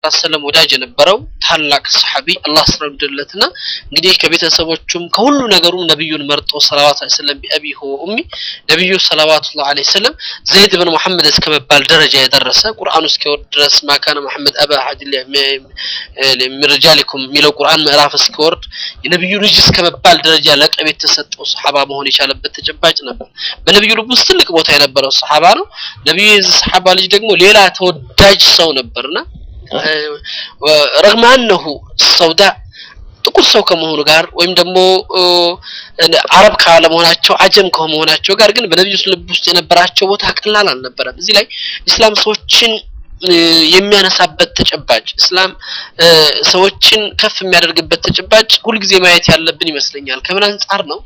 ሰለም ወዳጅ የነበረው ታላቅ ሰሐቢ አላህ ስረምድለትና እንግዲህ ከቤተሰቦቹም ከሁሉ ነገሩም ነቢዩን መርጦ ሰለዋት ሰለም ቢአቢሁ ወኡሚ ነቢዩ ሰለዋቱላህ ዐለይሂ ወሰለም ዘይድ ብን መሐመድ እስከ መባል ደረጃ የደረሰ ቁርአኑ እስኪወርድ ድረስ ማካነ መሐመድ አባ አሐድ ሚን ሪጃሊኩም የሚለው ቁርአን ምዕራፍ እስኪወርድ የነቢዩ ልጅ እስከ መባል ደረጃ ለቀብ የተሰጠው ሰሐባ መሆን የቻለበት ተጨባጭ ነበር። በነቢዩ ልብ ውስጥ ትልቅ ቦታ የነበረው ሰሐባ ነው። ነቢዩ የዚህ ሰሐባ ልጅ ደግሞ ሌላ ተወዳጅ ሰው ነበርና ረግመ አነሁ ሰውዳ ጥቁር ሰው ከመሆኑ ጋር ወይም ደግሞ አረብ ካለመሆናቸው አጀም ከመሆናቸው ጋር ግን በነቢዩ ልብ ውስጥ የነበራቸው ቦታ ቀላል አልነበረም። እዚህ ላይ ኢስላም ሰዎችን የሚያነሳበት ተጨባጭ እስላም ሰዎችን ከፍ የሚያደርግበት ተጨባጭ ሁልጊዜ ማየት ያለብን ይመስለኛል። ከምን አንጻር ነው?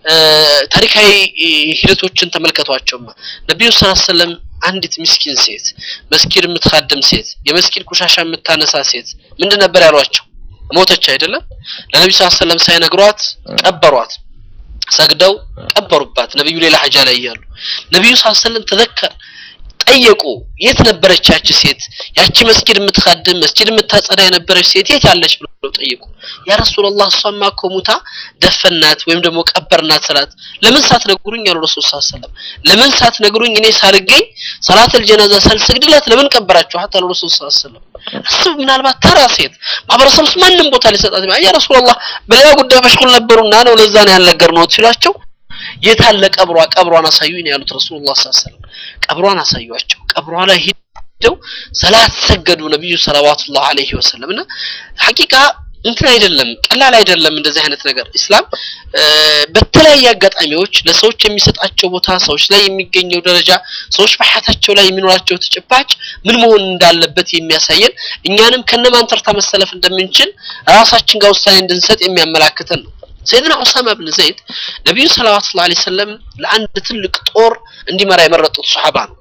ታሪካዊ ሂደቶችን ተመልከቷቸውማ ነቢዩ ሰለላሁ ዐለይሂ ወሰለም አንዲት ምስኪን ሴት መስጊድ የምትካድም ሴት የመስጊድ ቆሻሻ የምታነሳ ሴት ምንድን ነበር ያሏቸው? ሞተች አይደለም? ለነቢዩ ሰለላሁ ዐለይሂ ወሰለም ሳይነግሯት ቀበሯት። ሰግደው ቀበሩባት። ነቢዩ ሌላ ሀጃ ላይ እያሉ ነቢዩ ሰለላሁ ዐለይሂ ወሰለም ተዘከር ጠየቁ። የት ነበረች ያቺ ሴት? ያቺ መስጊድ የምትካድም መስጊድ የምታጸዳ የነበረች ሴት የት ያለች ብለው ጠየቁ። ያ ረሱላህ እሷማ እኮ ሙታ ደፈናት ወይም ደግሞ ቀበርናት ስላት ለምን ሳትነግሩኝ ያሉ ረሱል ሰለላሁ ዐለይሂ ወሰለም ለምን ሳትነግሩኝ እኔ ሳልገኝ ሰላተል ጀናዛ ሳልሰግድላት ለምን ቀበራችኋት አሉ ረሱል ሰለላሁ ዐለይሂ ወሰለም። አስብ ምናልባት ተራ ሴት ማህበረሰብ ውስጥ ማንም ቦታ ሊሰጣት ያ ረሱላህ በሌላ ጉዳይ መሽጉል ነበሩና ነው ለዛ ነው ያልነገርነው ሲሏቸው የታለ ቀብሯ ቀብሯን አሳዩኝ ያሉት ረሱሉላህ ሰለላሁ ዐለይሂ ወሰለም ቀብሯን አሳዩአቸው ቀብሯ ላይ ሄደው ሰላት ሰገዱ ነብዩ ሰለዋቱላህ ዐለይሂ ወሰለም እና ሐቂቃ እንትን አይደለም ቀላል አይደለም እንደዚህ አይነት ነገር ኢስላም በተለያየ አጋጣሚዎች ለሰዎች የሚሰጣቸው ቦታ ሰዎች ላይ የሚገኘው ደረጃ ሰዎች በሐያታቸው ላይ የሚኖራቸው ተጨባጭ ምን መሆን እንዳለበት የሚያሳየን እኛንም ከነማን ተርታ መሰለፍ እንደምንችል ራሳችን ጋር ውሳኔ እንድንሰጥ የሚያመላክተን ነው ሰይድና ኡሳማ ብን ዘይድ ነቢዩ ሰለዋቱላህ ዐለይሂ ወሰለም ለአንድ ትልቅ ጦር እንዲመራ የመረጡት ሱሐባ ነው።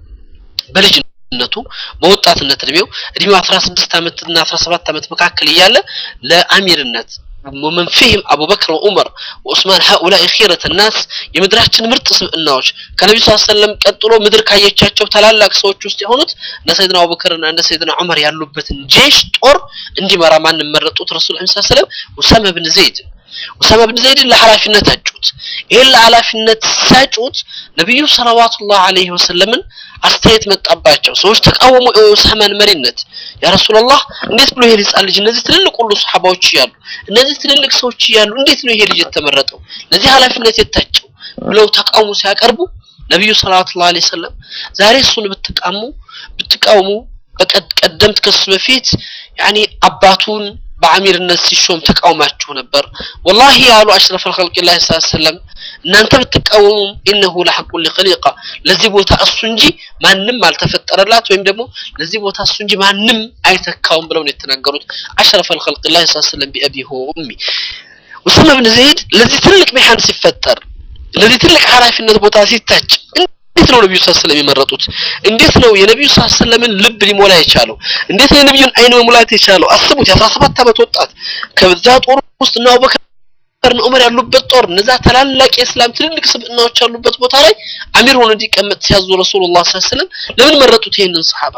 በልጅነቱ በወጣትነት እድሜው እድሜው 16 ዓመት እና 17 ዓመት መካከል እያለ ለአሚርነት ومن فيهم أبو بكر وعمر وعثمان هؤلاء خيرة الناس የምድራችን ምርጥ ስብዕናዎች ከነቢ ስ ሰለም ቀጥሎ ምድር ካየቻቸው ታላላቅ ሰዎች ውስጥ የሆኑት እነ ሰይድና አቡበክር እና እነ ሰይድና ዑመር ያሉበትን ጄሽ ጦር እንዲመራ ማንም መረጡት ረሱል ስ ሰለም ኡሳማ ብን ዘይድ ኡሳማ ብን ዘይድን ለኃላፊነት አጩት። ይህን ለኃላፊነት ሳጩት ነቢዩ ሰለዋቱላህ ዐለይሂ ወሰለምን አስተያየት መጣባቸው። ሰዎች ተቃወሙ የኡሳማን መሪነት። ያ ረሱላላህ እንዴት ብሎ ይሄ ህፃን ልጅ እነዚህ ትልልቅ ሁሉ ሰሐባዎች እያሉ እነዚህ ትልልቅ ሰዎች እያሉ እንዴት ነው ይሄ ልጅ የተመረጠው ለዚህ ኃላፊነት የታቸው ብለው ተቃውሞ ሲያቀርቡ ነቢዩ ሰለዋቱላህ ዐለይሂ ወሰለም ዛሬ እሱን ብትቃሙ ብትቃውሙ በቀደምት ከሱ በፊት ያኒ አባቱን በአሚርነት ሲሾም ተቃውማችሁ ነበር። ወላሂ ያሉ አሽረፍ አልኸልቂላህ ሰለም እናንተ ብትቃወሙም ኢነሁ ለሐቁ ሊኸሊቃ ለዚህ ቦታ እሱ እንጂ ማንም አልተፈጠረላት ወይም ደግሞ ለዚህ ቦታ እሱ እንጂ ማንም አይተካውም ብለው ነው የተናገሩት አሽረፍ አልኸልቂላህ ሰለም ቢአቢሁ ኡሚ ኡሳማ ብን ዘይድ ለዚህ ትልቅ ሚሃን ሲፈጠር ለዚህ ትልቅ ኃላፊነት ቦታ ሲታጭ እንዴት ነው ነብዩ ሰለላሁ ዐለይሂ የመረጡት? እንዴት ነው የነብዩ ሰለላሁ ዐለይሂ ወሰለምን ልብ ሊሞላ የቻለው? እንዴት ነው የነብዩን አይን መሙላት የቻለው? አስቡት የ17 ዓመት ወጣት ከዛ ጦር ውስጥ እና አቡበከር ዑመር ያሉበት ጦር እነዛ ታላላቅ የእስላም ትልልቅ ስብዕናዎች ያሉበት ቦታ ላይ አሚር ሆኖ እንዲቀመጥ ሲያዙ ረሱሉላህ ሰለላሁ ዐለይሂ ወሰለም ለምን መረጡት ይሄንን ሰሃባ?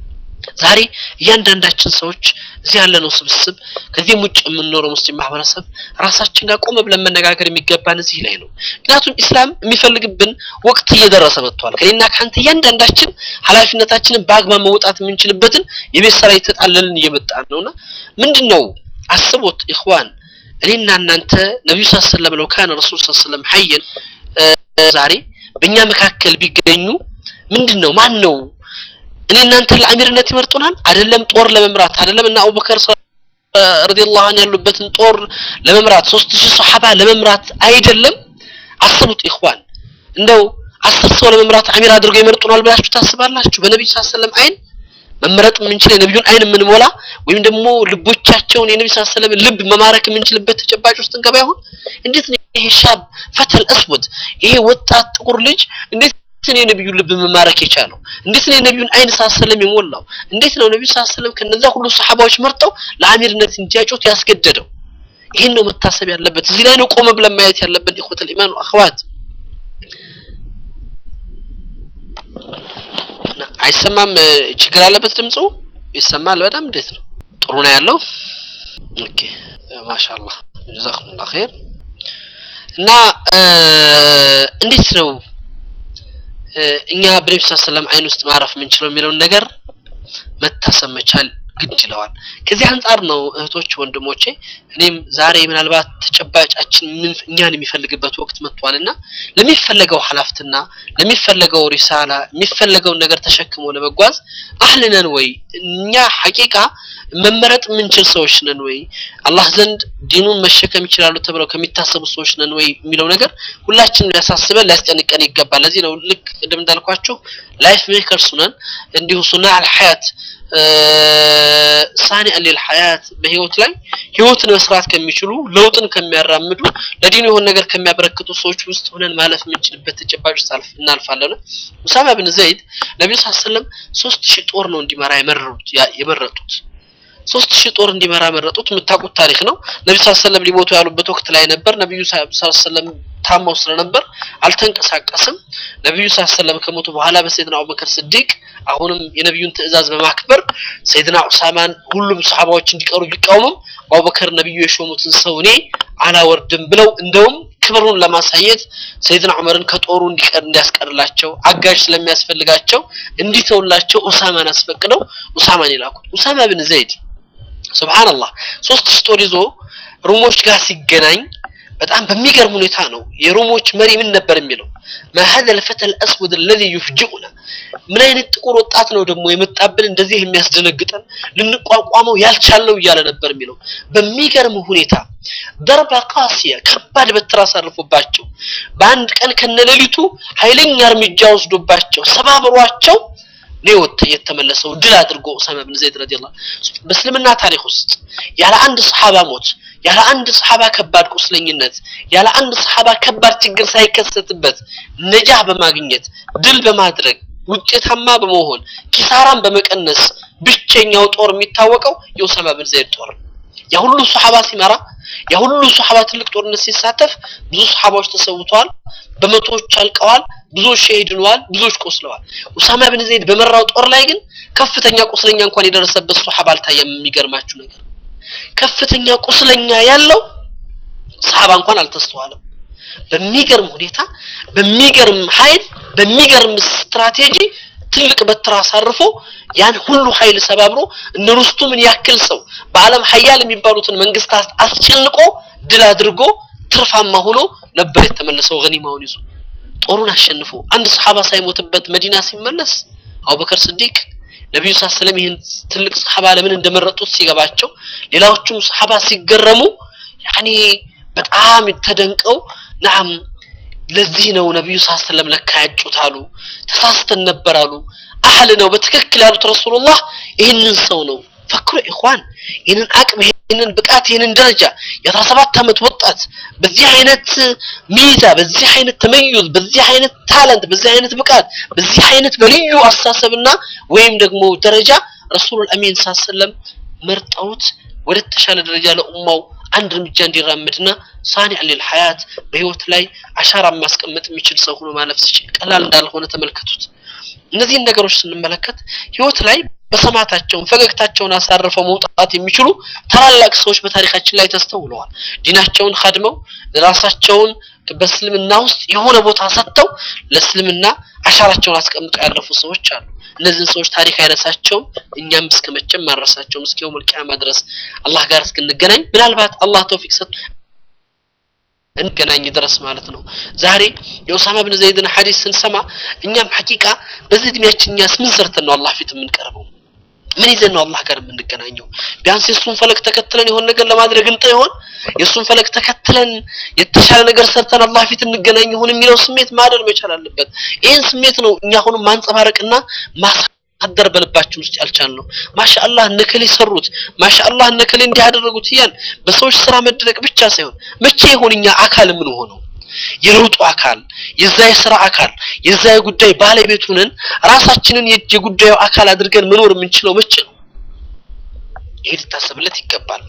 ዛሬ እያንዳንዳችን ሰዎች እዚህ ያለነው ስብስብ ከዚህም ውጭ የምንኖረው ሙስሊም ማህበረሰብ ራሳችን ጋር ቆመ ብለን መነጋገር የሚገባን እዚህ ላይ ነው። ምክንያቱም ኢስላም የሚፈልግብን ወቅት እየደረሰ መጥቷል። ከኔና ከአንተ እያንዳንዳችን ኃላፊነታችንን በአግባብ መውጣት የምንችልበትን የቤት ስራ የተጣለልን እየመጣን ነውና ምንድን ነው አስቦት ኢኽዋን እኔና እናንተ ነቢዩ ስ ሰለም ለው ካነ ረሱል ስ ሰለም ሀየን ዛሬ በእኛ መካከል ቢገኙ ምንድን ነው ማን ነው እኔ እናንተ ለአሚርነት ይመርጡናል? አይደለም ጦር ለመምራት አይደለም እና አቡበከር ረዲየላሁ ዐንሁ ያሉበትን ጦር ለመምራት ሶስት ሺህ ሰሐባ ለመምራት አይደለም። አስቡት ኢኽዋን እንደው አስር ሰው ለመምራት አሚር አድርገው ይመርጡናል ብላችሁ ታስባላችሁ? በነብዩ ሰለላሁ ዐለይሂ ወሰለም አይን መመረጥ የምንችል የነብዩን አይን የምንሞላ ወይም ደግሞ ልቦቻቸውን የነብዩ ሰለላሁ ዐለይሂ ወሰለም ልብ መማረክ የምንችልበት ተጨባጭ ውስጥ እንገባ ይሆን? እንዴት ነው ይሄ ሻብ ፈተል አስወድ ይሄ ወጣት ጥቁር ልጅ እንዴት ነው የነብዩን ልብ መማረክ የቻለው? እንዴት ነው የነብዩን አይን ሰለም የሞላው? እንዴት ነው ነብዩ ሰለም ከነዛ ሁሉ ሰሐባዎች መርጠው ለአሚርነት እንዲያጩት ያስገደደው? ይህን ነው መታሰብ ያለበት። እዚህ ላይ ነው ቆመ ብለን ማየት ያለብን። ኢኹተል ኢማን አኽዋት አይሰማም? ችግር አለበት ድምፁ? ይሰማል በጣም እንዴት ነው? ጥሩ ነው ያለው ኦኬ ማሻአላህ ጀዛኩሙላህ ኸይር እና እንዴት ነው እኛ በነቢ ስ ሰለም አይን ውስጥ ማረፍ የምንችለው የሚለውን ነገር መታሰብ መቻል ግድ ይለዋል ከዚህ አንጻር ነው እህቶች ወንድሞቼ እኔም ዛሬ ምናልባት ተጨባጫችን እኛን የሚፈልግበት ወቅት መጥቷል እና ለሚፈለገው ሀላፍትና ለሚፈለገው ሪሳላ የሚፈለገውን ነገር ተሸክሞ ለመጓዝ አህልነን ወይ እኛ ሐቂቃ መመረጥ የምንችል ሰዎች ነን ወይ አላህ ዘንድ ዲኑን መሸከም ይችላሉ ተብለው ከሚታሰቡ ሰዎች ነን ወይ የሚለው ነገር ሁላችንም ሊያሳስበን ሊያስጨንቀን ይገባል ለዚህ ነው ልክ ቅድም እንዳልኳችሁ ላይፍ ሜከርስ ነን እንዲሁ ሱና አልሐያት ሳኒ አሊል ሐያት በህይወት ላይ ህይወትን መስራት ከሚችሉ ለውጥን ከሚያራምዱ ለዲኑ የሆነ ነገር ከሚያበረክቱ ሰዎች ውስጥ ሆነን ማለፍ የምንችልበት ተጨባጭ ሳልፍ እናልፋለን ኡሳማ ብን ዘይድ ነቢዩ ስ ሰለም ሶስት ሺህ ጦር ነው እንዲመራ የመረጡት ሶስት ሺህ ጦር እንዲመራ መረጡት የምታውቁት ታሪክ ነው ነቢ ስ ሰለም ሊሞቱ ያሉበት ወቅት ላይ ነበር ነቢዩ ስ ሰለም ታመው ስለነበር አልተንቀሳቀስም ነቢዩ ስ ሰለም ከሞቱ በኋላ በሰይድና አቡበከር ስዲቅ አሁንም የነቢዩን ትእዛዝ በማክበር ሰይድና ኡሳማን ሁሉም ሰሓባዎች እንዲቀሩ ቢቃወሙም አቡበከር ነቢዩ የሾሙትን ሰው እኔ አላወርድም ብለው እንደውም ክብሩን ለማሳየት ሰይድና ዑመርን ከጦሩ እንዲቀር እንዲያስቀርላቸው አጋዥ ስለሚያስፈልጋቸው እንዲተውላቸው ኡሳማን አስፈቅደው ኡሳማን ይላኩት ኡሳማ ብን ዘይድ ሱብሃንአላህ ሶስት ሺህ ጦር ይዞ ሩሞች ጋር ሲገናኝ በጣም በሚገርም ሁኔታ ነው የሮሞች መሪ ምን ነበር የሚለው ما هذا الفتى الاسود الذي يفجئنا ምን አይነት ጥቁር ወጣት ነው ደግሞ የመጣብን እንደዚህ የሚያስደነግጠን ልንቋቋመው ያልቻለው እያለ ነበር የሚለው በሚገርም ሁኔታ ደርባ ቃሲያ ከባድ በትር አሳርፎባቸው በአንድ ቀን ከነሌሊቱ ኃይለኛ እርምጃ ወስዶባቸው ሰባብሯቸው ነው የተመለሰው ድል አድርጎ ኡሳማ ብን ዘይድ ረዲየላሁ በእስልምና ታሪክ ውስጥ ያለ አንድ ሰሃባ ሞት ያለ አንድ ሰሃባ ከባድ ቁስለኝነት ያለ አንድ ሰሃባ ከባድ ችግር ሳይከሰትበት ነጃህ በማግኘት ድል በማድረግ ውጤታማ በመሆን ኪሳራን በመቀነስ ብቸኛው ጦር የሚታወቀው የኡሳማ ብን ዘይድ ጦር ያ ሁሉ ሱሐባ ሲመራ ያ ሁሉ ሱሐባ ትልቅ ጦርነት ሲሳተፍ ብዙ ሱሐባዎች ተሰውተዋል በመቶዎች አልቀዋል ብዙዎች ሸሂድ ሆነዋል ብዙዎች ቆስለዋል ኡሳማ ብን ዘይድ በመራው ጦር ላይ ግን ከፍተኛ ቁስለኛ እንኳን የደረሰበት ሱሐባ አልታየም የሚገርማችሁ ነገር ከፍተኛ ቁስለኛ ያለው ሰሃባ እንኳን አልተስተዋለም በሚገርም ሁኔታ በሚገርም ኃይል በሚገርም ስትራቴጂ ትልቅ በትር አሳርፎ ያን ሁሉ ኃይል ሰባብሮ እነ ሩስቱምን ያክል ሰው በአለም ሀያል የሚባሉትን መንግስታት አስጨንቆ ድል አድርጎ ትርፋማ ሆኖ ነበር የተመለሰው ገኒማውን ይዞ ጦሩን አሸንፎ አንድ ሰሃባ ሳይሞትበት መዲና ሲመለስ አቡበከር ስዲቅ ነቢዩ ስ ሰለም ይህን ትልቅ ሰሃባ ለምን እንደመረጡት ሲገባቸው ሌላዎቹም ሰሃባ ሲገረሙ ያኔ በጣም ተደንቀው ናም ለዚህ ነው ነቢዩ ስ ሰለም ለካ ያጩት አሉ ተሳስተን ነበር አሉ አህል ነው በትክክል ያሉት ረሱሉላህ ይህንን ሰው ነው ፈክሩ ኢኽዋን ይህንን አቅም ይህንን ብቃት ይህንን ደረጃ የአስራ ሰባት ዓመት ወጣት በዚህ አይነት ሚዛ በዚህ አይነት ተመዩዝ በዚህ አይነት ታለንት በዚህ አይነት ብቃት በዚህ አይነት በልዩ አስተሳሰብና ወይም ደግሞ ደረጃ ረሱሉል አሚን ሳሰለም መርጠውት ወደ ተሻለ ደረጃ ለኡማው አንድ እርምጃ እንዲራምድና ሳኒ አሊል ሐያት በህይወት ላይ አሻራ ማስቀመጥ የሚችል ሰው ሆኖ ማለፍ ሲችል ቀላል እንዳልሆነ ተመልከቱት እነዚህን ነገሮች ስንመለከት ህይወት ላይ በሰማታቸውን ፈገግታቸውን አሳርፈው መውጣት የሚችሉ ታላላቅ ሰዎች በታሪካችን ላይ ተስተውለዋል ዲናቸውን ካድመው ራሳቸውን በእስልምና ውስጥ የሆነ ቦታ ሰጥተው ለእስልምና አሻራቸውን አስቀምጠው ያለፉ ሰዎች አሉ እነዚህን ሰዎች ታሪክ አይረሳቸውም እኛም እስከ መቼም ማረሳቸውም እስከ የውመል ቂያማ ድረስ አላህ ጋር እስክንገናኝ ምናልባት አላህ ተውፊቅ ሰጥ እንገናኝ ድረስ ማለት ነው ዛሬ የኡሳማ ብን ዘይድን ሐዲስ ስንሰማ እኛም ሐቂቃ በዚህ እድሜያችን እኛስ ምን ሰርተን ነው አላህ ፊት የምንቀርበው ምን ይዘን ነው አላህ ጋር የምንገናኘው ቢያንስ የእሱን ፈለግ ተከትለን የሆነ ነገር ለማድረግ እንጠ ይሆን የእሱን ፈለግ ተከትለን የተሻለ ነገር ሰርተን አላህ ፊት እንገናኝ ይሆን የሚለው ስሜት ማደር መቻል አለበት ይህን ስሜት ነው እኛ አሁንም ማንጸባረቅና ማሳደር በልባችን ውስጥ ያልቻል ነው ማሻአላህ እነከሌ ሰሩት ማሻአላህ እነከሌ እንዲህ ያደረጉት እያል በሰዎች ስራ መደነቅ ብቻ ሳይሆን መቼ ይሆን እኛ አካል ምን ሆነው የለውጡ አካል የዛ የስራ አካል የዛ የጉዳይ ባለቤት ሆነን ራሳችንን የጉዳዩ አካል አድርገን መኖር የምንችለው መቼ ነው ይሄ ሊታሰብለት ይገባል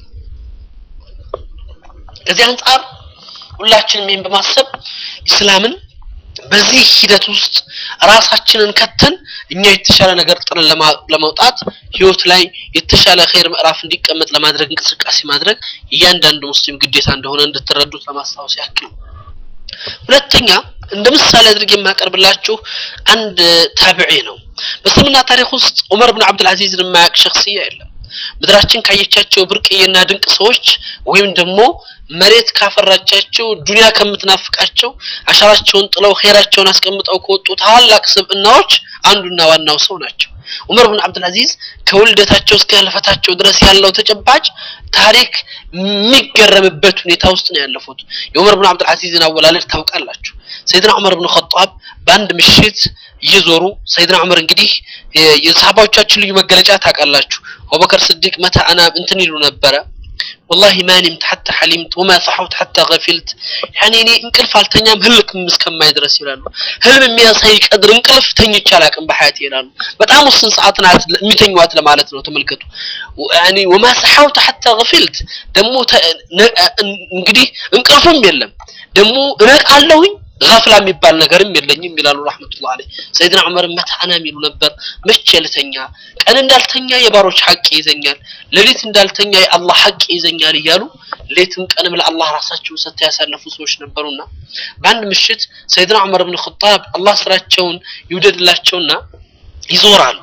ከዚህ አንጻር ሁላችንም ይህን በማሰብ ኢስላምን በዚህ ሂደት ውስጥ ራሳችንን ከተን እኛ የተሻለ ነገር ጥለን ለመውጣት ህይወት ላይ የተሻለ ኸይር ምዕራፍ እንዲቀመጥ ለማድረግ እንቅስቃሴ ማድረግ እያንዳንዱ ሙስሊም ግዴታ እንደሆነ እንድትረዱት ለማስታወስ ያክል ነው። ሁለተኛ እንደ ምሳሌ አድርጌ የማቀርብላችሁ አንድ ታቢዒ ነው። በእስልምና ታሪክ ውስጥ ዑመር ብን አብዱልአዚዝን የማያውቅ ሸክስያ የለም። ምድራችን ካየቻቸው ብርቅዬና ድንቅ ሰዎች ወይም ደግሞ መሬት ካፈራቻቸው ዱንያ ከምትናፍቃቸው አሻራቸውን ጥለው ኸይራቸውን አስቀምጠው ከወጡ ታላላቅ ስብዕናዎች አንዱና ዋናው ሰው ናቸው። ዑመር ብን አብዱልአዚዝ ከውልደታቸው እስከ ህልፈታቸው ድረስ ያለው ተጨባጭ ታሪክ የሚገረምበት ሁኔታ ውስጥ ነው ያለፉት። የዑመር ብን አብዱልአዚዝን አወላለድ ታውቃላችሁ። ሰይድና ዑመር ብን ኸጣብ በአንድ ምሽት እየዞሩ ሰይድና ዑመር እንግዲህ የሰሃባዎቻችን ልዩ መገለጫ ታውቃላችሁ። አቡበከር ስዲቅ መታ አና እንትን ይሉ ነበረ ወላሂ ማ ኒምት ሐታ ሐሊምት ወማ ሰሐውት ሐታ ገፊልት ያኔ እኔ እንቅልፍ አልተኛም ህልም እስከማይ ድረስ ይላሉ። ህልም የሚያሳይ ቀድር እንቅልፍ ተኝቼ አላውቅም በሐያቴ ይላሉ። በጣም ውስን ሰዓት ናት የሚተኟት ለማለት ነው። ተመልከቱ። ያኔ ወማ ሰሐውት ሐታ ገፊልት ደግሞ እንግዲህ እንቅልፍም የለም ደግሞ እነቃለሁኝ ገፍላ የሚባል ነገርም የለኝም ይላሉ ረህመቱላህ አለይህ። ሰይድና ዑመር መታና የሚሉ ነበር። መቼ ልተኛ? ቀን እንዳልተኛ የባሮች ሐቅ ይዘኛል፣ ሌሊት እንዳልተኛ የአላህ ሐቅ ይዘኛል እያሉ ሌትም ቀንም ለአላህ ራሳቸውን ሰጥተው ያሳለፉ ሰዎች ነበሩና በአንድ ምሽት ሰይድና ዑመር ብን ኸጣብ አላህ ስራቸውን ይውደድላቸውና ይዞራሉ።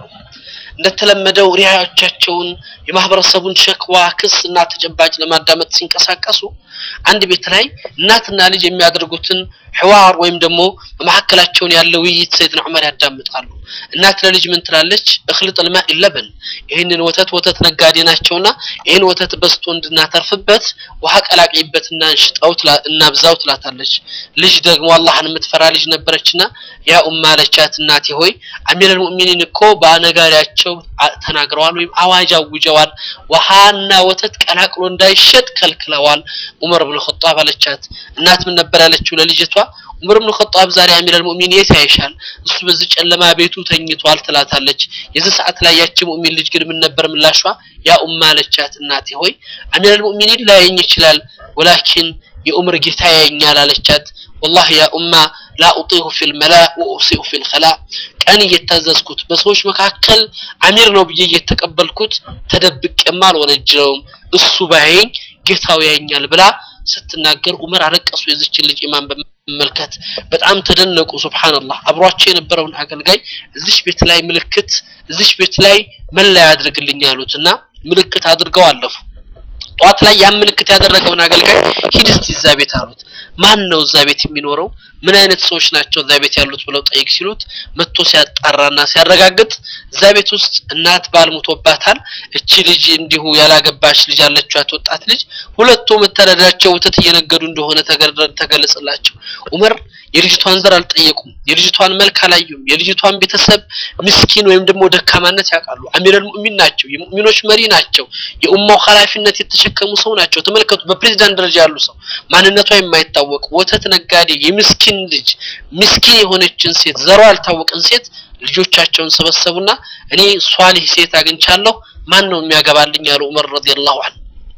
እንደተለመደው ሪያዎቻቸውን የማህበረሰቡን ሸክዋ ክስ እና ተጨባጭ ለማዳመጥ ሲንቀሳቀሱ አንድ ቤት ላይ እናትና ልጅ የሚያደርጉትን ሕዋር ወይም ደግሞ በመካከላቸውን ያለ ውይይት ሰይድና ዑመር ያዳምጣሉ። እናት ለልጅ ምን ትላለች? እኽልጥ ልማእ ለበን፣ ይህንን ወተት ወተት ነጋዴ ናቸውና ይህን ወተት በስቶ እንድናተርፍበት ውሃ ቀላቅይበትና እንሽጠው እናብዛው ትላታለች። ልጅ ደግሞ አላህን የምትፈራ ልጅ ነበረችና ያ ኡማ አለቻት፣ እናቴ ሆይ አሚረል ሙእሚኒን እኮ በነጋሪያቸው ተናግረዋል ወይም አዋጅ አውጀዋል። ውሃና ወተት ቀላቅሎ እንዳይሸጥ ከልክለዋል። ዑመር ብን ኸጣብ አለቻት። እናት ምን ነበር ያለችው ለልጅቷ? ዑመር ብን ኸጣብ ዛሬ አሚረል ሙእሚን የት ያይሻል? እሱ በዚህ ጨለማ ቤቱ ተኝቷል ትላታለች። የዚህ ሰዓት ላይ ያቺ ሙእሚን ልጅ ግን ምን ነበር ምላሿ? ያ ኡማ አለቻት፣ እናቴ ሆይ አሚረል ሙእሚኒን ላያየኝ ይችላል፣ ወላኪን የዑመር ጌታ ያየኛል አለቻት። ወላሂ ያ ኡማ ላ ኡጢሁ ፊል መላ ወኡሲኡ ፊል ኸላ ቀን እየታዘዝኩት በሰዎች መካከል አሚር ነው ብዬ እየተቀበልኩት ተደብቄማ አልወነጀለውም እሱ ባያየኝ ጌታው ያየኛል ብላ ስትናገር ዑመር አለቀሱ። የዚችን ልጅ ኢማን በመመልከት በጣም ተደነቁ። ሱብሃንአላህ አብሯቸው የነበረውን አገልጋይ እዚች ቤት ላይ ምልክት እዚች ቤት ላይ መለያ ያድርግልኝ ያሉት እና ምልክት አድርገው አለፉ። ጠዋት ላይ ያን ምልክት ያደረገውን አገልጋይ ሂድ እስቲ እዛ ቤት አሉት። ማን ነው እዛ ቤት የሚኖረው? ምን አይነት ሰዎች ናቸው እዛ ቤት ያሉት ብለው ጠይቅ ሲሉት መጥቶ ሲያጣራና ሲያረጋግጥ እዛ ቤት ውስጥ እናት ባል ሞቶባታል። እቺ ልጅ እንዲሁ ያላገባች ልጅ አለቻት፣ ወጣት ልጅ። ሁለቱ መተዳደሪያቸው ወተት እየነገዱ እንደሆነ ተገለጸላቸው። ዑመር የልጅቷን ዘር አልጠየቁም። የልጅቷን መልክ አላዩም። የልጅቷን ቤተሰብ ምስኪን ወይም ደግሞ ደካማነት ያውቃሉ። አሚረል ሙእሚን ናቸው። የሙእሚኖች መሪ ናቸው። የኡማው ኃላፊነት የተሸከሙ ሰው ናቸው። ተመልከቱ፣ በፕሬዝዳንት ደረጃ ያሉ ሰው ማንነቷ የማይታወቅ ወተት ነጋዴ የምስኪን ልጅ ምስኪን የሆነችን ሴት ዘሯ ያልታወቀን ሴት ልጆቻቸውን ሰበሰቡና እኔ ሷሊህ ሴት አግኝቻለሁ ማን ነው የሚያገባልኝ ያሉ ዑመር ረዲየላሁ ዐንሁ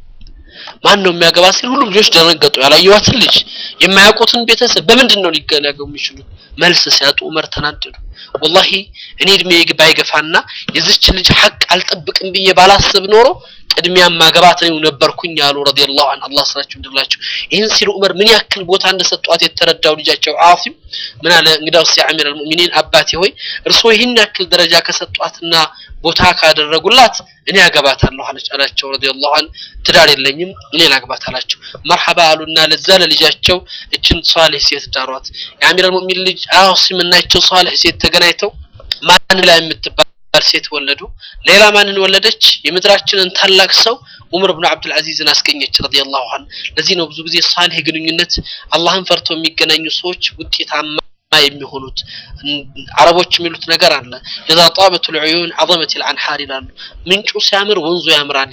ማን ነው የሚያገባ ሲል ሁሉም ልጆች ደነገጡ። ያላየዋትን ልጅ የማያውቁትን ቤተሰብ በምንድን ነው ሊገናገቡ የሚችሉት? መልስ ሲያጡ ዑመር ተናደዱ። ወላሂ እኔ እድሜ ባይገፋና የዚች ልጅ ሐቅ አልጠብቅም ብዬ ባላስብ ኖሮ ቅድሚያ ማገባት ነው ነበርኩኝ ያሉ ረዲየላሁ ዐንሁ አላህ ስራቸው እንድላቸው። ይህን ሲሉ ዑመር ምን ያክል ቦታ እንደሰጧት የተረዳው ልጃቸው አሲም ምን አለ፣ እንግዳውስ ያ አሚረል ሙእሚኒን አባቴ ሆይ እርስዎ ይህን ያክል ደረጃ ከሰጧትና ቦታ ካደረጉላት እኔ አገባታለሁ አለች አላቸው ረዲየላሁ ዐንሁ። ትዳር የለኝም እኔ ላግባት አላቸው። መርሐባ አሉና ለዛ ለልጃቸው እችን ሷሊህ ሴት ዳሯት። የአሚረል ሙእሚን ልጅ አሲም እና እችን ሷሊህ ሴት ተገናኝተው ማን ላይ የምትባል ሴት ወለዱ። ሌላ ማንን ወለደች? የምድራችንን ታላቅ ሰው ዑመር ብን አብዱል አዚዝን አስገኘች ረዲየላሁ ዐንሁ። ለዚህ ነው ብዙ ጊዜ ሳሊህ ግንኙነት አላህን ፈርተው የሚገናኙ ሰዎች ውጤታማ የሚሆኑት። አረቦች የሚሉት ነገር አለ ኢዛ ጣበት ልዑዩን ዐዘመት ልአንሓር ይላሉ። ምንጩ ሲያምር ወንዙ ያምራል ይላሉ።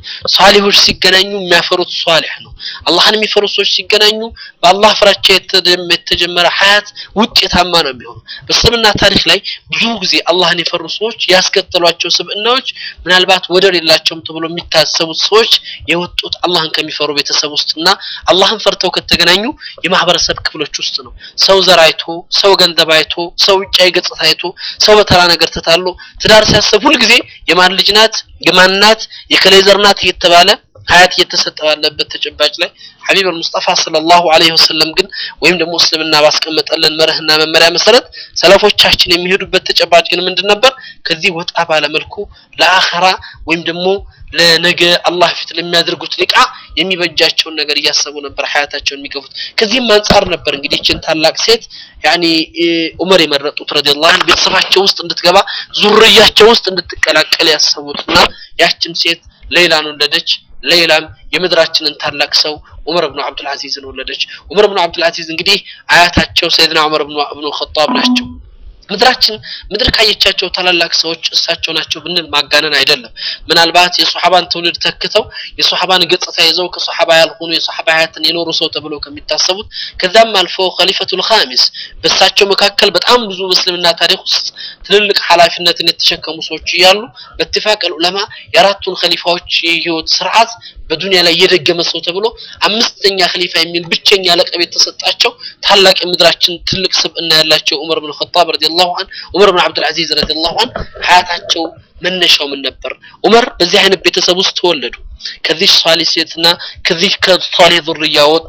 ሷሊሆች ሲገናኙ የሚያፈሩት ሷሊህ ነው። አላህን የሚፈሩ ሰዎች ሲገናኙ በአላህ ፍራቻ የተጀመ- የተጀመረ ሀያት ውጤታማ ነው የሚሆኑ። በእስልምና ታሪክ ላይ ብዙ ጊዜ አላህን የፈሩ ሰዎች ያስከተሏቸው ስብዕናዎች ምናልባት ወደር የላቸውም ተብሎ የሚታሰቡት ሰዎች የወጡት አላህን ከሚፈሩ ቤተሰብ ውስጥና አላህን ፈርተው ከተገናኙ የማህበረሰብ ክፍሎች ውስጥ ነው። ሰው ዘር አይቶ፣ ሰው ገንዘብ አይቶ፣ ሰው ውጫዊ ገጽታ አይቶ፣ ሰው በተራ ነገር ተታሎ ትዳር ሲያስብ ሁልጊዜ የማን ልጅ ናት፣ የማን ናት፣ የከሌ ዘር ናት እየተባለ ሀያት እየተሰጠ ባለበት ተጨባጭ ላይ ሐቢብ አልሙስጠፋ ሰለላሁ ዐለይሂ ወሰለም ግን ወይም ደግሞ እስልምና ባስቀመጠልን መርህና መመሪያ መሰረት ሰለፎቻችን የሚሄዱበት ተጨባጭ ግን ምንድን ነበር? ከዚህ ወጣ ባለ መልኩ ለአኸራ ወይም ደግሞ ለነገ አላህ ፊት ለሚያደርጉት ሊቃ የሚበጃቸውን ነገር እያሰቡ ነበር ሀያታቸውን የሚገፉት። ከዚህም አንጻር ነበር እንግዲህ ይችን ታላቅ ሴት ያኒ ዑመር የመረጡት ረዲየላሁ ዐንሁ ቤተሰባቸው ውስጥ እንድትገባ ዙርያቸው ውስጥ እንድትቀላቀል ያሰቡትና ያችን ሴት ሌላን ወለደች። ሌላም የምድራችንን ታላቅ ሰው ዑመር ብኑ አብዱል አዚዝን ወለደች። ዑመር ብኑ አብዱል አዚዝ እንግዲህ አያታቸው ሰይድና ዑመር ብኑ ብኑ ኸጣብ ናቸው። ምድራችን ምድር ካየቻቸው ታላላቅ ሰዎች እሳቸው ናቸው ብንል ማጋነን አይደለም። ምናልባት የሶሐባን ትውልድ ተክተው የሶሐባን ገጽታ ይዘው ከሶሐባ ያልሆኑ የሶሐባ ሀያትን የኖሩ ሰው ተብለው ከሚታሰቡት ከዛም አልፎ ኸሊፈቱል ኻሚስ በእሳቸው መካከል በጣም ብዙ በእስልምና ታሪክ ውስጥ ትልልቅ ኃላፊነትን የተሸከሙ ሰዎች እያሉ በትፋቅ ዑለማ የአራቱን ኸሊፋዎች የህይወት ስርዓት በዱንያ ላይ የደገመ ሰው ተብሎ አምስተኛ ኸሊፋ የሚል ብቸኛ ለቀብ የተሰጣቸው ታላቅ የምድራችን ትልቅ ስብዕና ያላቸው ዑመር ብን ኸጣብ ረዲየላሁ ዐን ዑመር ብን አብዱል አዚዝ ረዲየላሁ ዐን ሀያታቸው መነሻው ምን ነበር? ዑመር በዚህ አይነት ቤተሰብ ውስጥ ተወለዱ። ከዚህ ሷሊህ ሴትና ከዚህ ከሷሊህ ዙርያ ወጡ።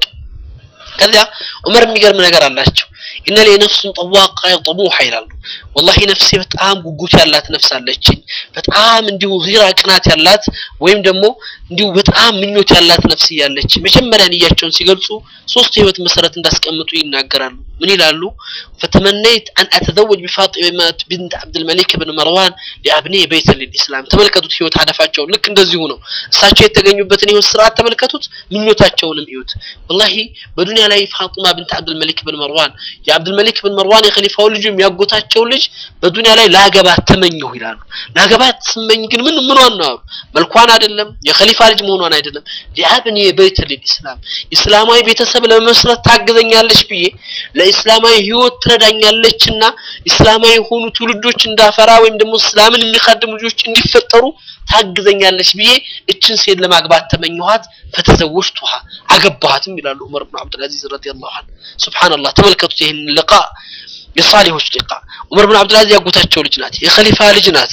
ከዚያ ዑመር የሚገርም ነገር አላቸው። ኢነ ሊ ነፍሱን ጠዋቃ ጠሙሐ ይላሉ። ወላሂ ነፍሴ በጣም ጉጉት ያላት ነፍስ አለችኝ። በጣም እንዲሁ ጊራ ቅናት ያላት ወይም ደግሞ እንዲሁ በጣም ምኞት ያላት ነፍስ እያለች መጀመሪያ ንያቸውን ሲገልጹ ሶስት የህይወት መሰረት እንዳስቀምጡ ይናገራሉ። ምን ይላሉ? ፈተመነይት አን አተዘወጅ ቢፋጢማ ቢንት አብድልመሊክ ብን መርዋን ሊአብኔ በይተ ልልኢስላም። ተመልከቱት ህይወት ሀደፋቸውን ልክ እንደዚሁ ነው። እሳቸው የተገኙበትን ህይወት ስርዓት ተመልከቱት፣ ምኞታቸውንም እዩት። ወላሂ በዱንያ ላይ ፋጢማ ብንት አብድልመሊክ ብን መርዋን የአብድልመሊክ ብን መርዋን የኸሊፋው ልጅ የሚያጎታቸው ልጅ በዱንያ ላይ ላገባት ተመኘሁ ይላሉ። ላገባት ስመኝ ግን ምን ምኗን ነው አሉ። መልኳን አይደለም የኸሊፋ ልጅ መሆኗን አይደለም። ሊአብኔ በይተ ልልኢስላም ኢስላማዊ ቤተሰብ ለመመስረት ታግዘኛለች ብዬ ለኢስላማዊ ህይወት ትረዳኛለችና ኢስላማዊ የሆኑ ትውልዶች እንዳፈራ ወይም ደግሞ እስላምን የሚካድሙ ልጆች እንዲፈጠሩ ታግዘኛለች ብዬ እችን ሴት ለማግባት ተመኘኋት። ፈተዘወጅቱሃ አገባኋትም ይላሉ ዑመር ብን አብዱልአዚዝ ረዲየላሁ ዐንሁ። ሱብሃንአላህ ተመልከቱት ይህን ልቃ የሳሊሆች ሊቃ ዑመር ብን አብዱልአዚዝ ያጎታቸው ልጅ ናት፣ የኸሊፋ ልጅ ናት።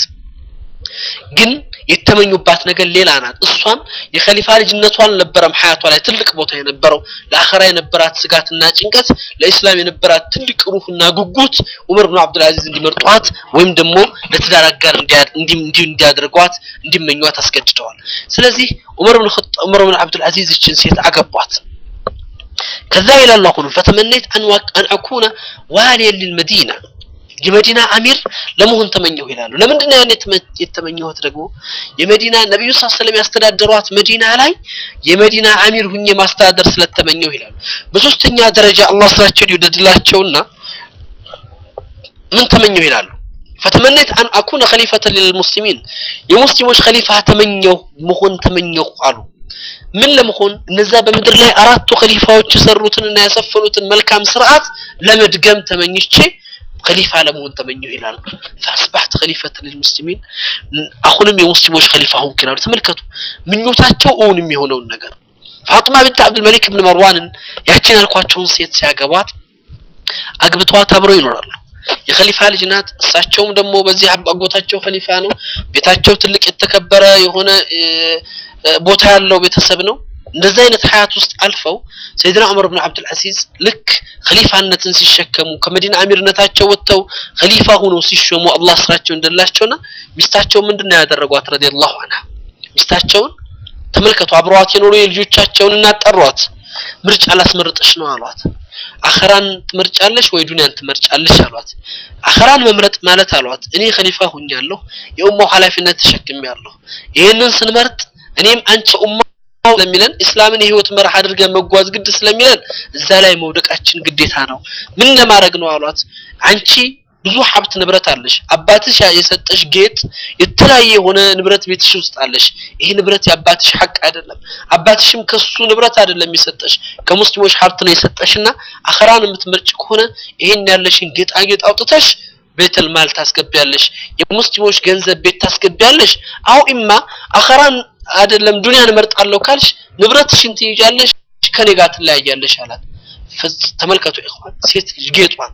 ግን የተመኙባት ነገር ሌላ ናት። እሷም የኸሊፋ ልጅነቷ አልነበረም ሀያቷ ላይ ትልቅ ቦታ የነበረው ለአኸራ የነበራት ስጋትና ጭንቀት፣ ለኢስላም የነበራት ትልቅ ሩህና ጉጉት ዑመር ብን አብዱልአዚዝ እንዲመርጧት ወይም ደግሞ ለትዳር አጋር እንዲያደርጓት እንዲመኟት አስገድደዋል። ስለዚህ ዑመር ብን ዑመር ብን አብዱልአዚዝ ይችን ሴት አገቧት። ከዛ ይላል አሁንም ፈተመነይት አን አኩነ ዋሊየን ሊልመዲና የመዲና አሚር ለመሆን ተመኘሁ ይላሉ። ለምንድን ነው ያን የተመኘሁት? ደግሞ የመዲና ነብዩ ሰለላሁ ዐለይሂ ወሰለም ያስተዳደሯት መዲና ላይ የመዲና አሚር ሁኜ ማስተዳደር ስለተመኘሁ ይላሉ። በሶስተኛ ደረጃ አላህ ስራቸውን ይወደድላቸውና ምን ተመኘሁ ይላሉ። ፈተመነይት አን አኩነ ኸሊፈተ ሊልሙስሊሚን የሙስሊሞች ኸሊፋ ተመኘሁ መሆን ተመኘሁ አሉ። ምን ለመሆን እነዛ በምድር ላይ አራቱ ኸሊፋዎች የሰሩትንና ያሰፈኑትን መልካም ስርዓት ለመድገም ተመኝቼ ኸሊፋ ለመሆን ተመኘሁ ይላሉ። ፈአስባሕት ኸሊፈተ ሊልሙስሊሚን አሁንም የሙስሊሞች ኸሊፋ ሆንኩ ይላሉ። ተመልከቱ ምኞታቸው እውን የሚሆነውን ነገር ፋጡማ ብንት አብዱልመሊክ ብን መርዋንን ያችን ያልኳቸውን ሴት ሲያገቧት አግብተዋት አብረው ይኖራሉ። የኸሊፋ ልጅ ናት። እሳቸውም ደግሞ በዚህ አጎታቸው ኸሊፋ ነው። ቤታቸው ትልቅ የተከበረ የሆነ ቦታ ያለው ቤተሰብ ነው። እንደዚህ አይነት ሀያት ውስጥ አልፈው ሰይድና ዑመር ብን አብዱል አዚዝ ልክ ኸሊፋነትን ሲሸከሙ ከመዲና አሚርነታቸው ወጥተው ኸሊፋ ሆነው ሲሾሙ አላህ ስራቸው እንደላቸውና ሚስታቸው ምንድን ነው ያደረጓት? ረዲየላሁ ዐንሃ ሚስታቸውን ተመልከቱ። አብረዋት የኖሩ የልጆቻቸውን እናጠሯት። ምርጫ ላስመርጥሽ ነው አሏት። አኸራን ትመርጫለሽ ወይ ዱንያን ትመርጫለሽ አሏት። አኸራን መምረጥ ማለት አሏት እኔ ኸሊፋ ሁኛለሁ፣ የኡማው ኃላፊነት ተሸክሜያለሁ። ይህንን ስንመርጥ እኔም አንቺ ኡማ ስለሚለን እስላምን የህይወት መርህ አድርገን መጓዝ ግድ ስለሚለን እዛ ላይ መውደቃችን ግዴታ ነው። ምን ለማድረግ ነው አሏት። አንቺ ብዙ ሀብት ንብረት አለሽ። አባትሽ የሰጠሽ ጌጥ የተለያየ የሆነ ንብረት ቤትሽ ውስጥ አለሽ። ይሄ ንብረት የአባትሽ ሐቅ አይደለም። አባትሽም ከሱ ንብረት አይደለም የሰጠሽ ከሙስሊሞች ሀብት ነው የሰጠሽና አኸራን የምትመርጭ ከሆነ ይሄን ያለሽን ጌጣጌጥ አውጥተሽ ቤተል ማል ታስገቢያለሽ። የሙስሊሞች ገንዘብ ቤት ታስገቢያለሽ። አው ኢማ አኸራን አይደለም ዱንያን እመርጣለሁ ካልሽ ንብረትሽን ትይዣለሽ፣ ከኔ ጋር ትለያያለሽ አላት። ተመልከቱ ኢኽዋን ሴት ልጅ ጌጧን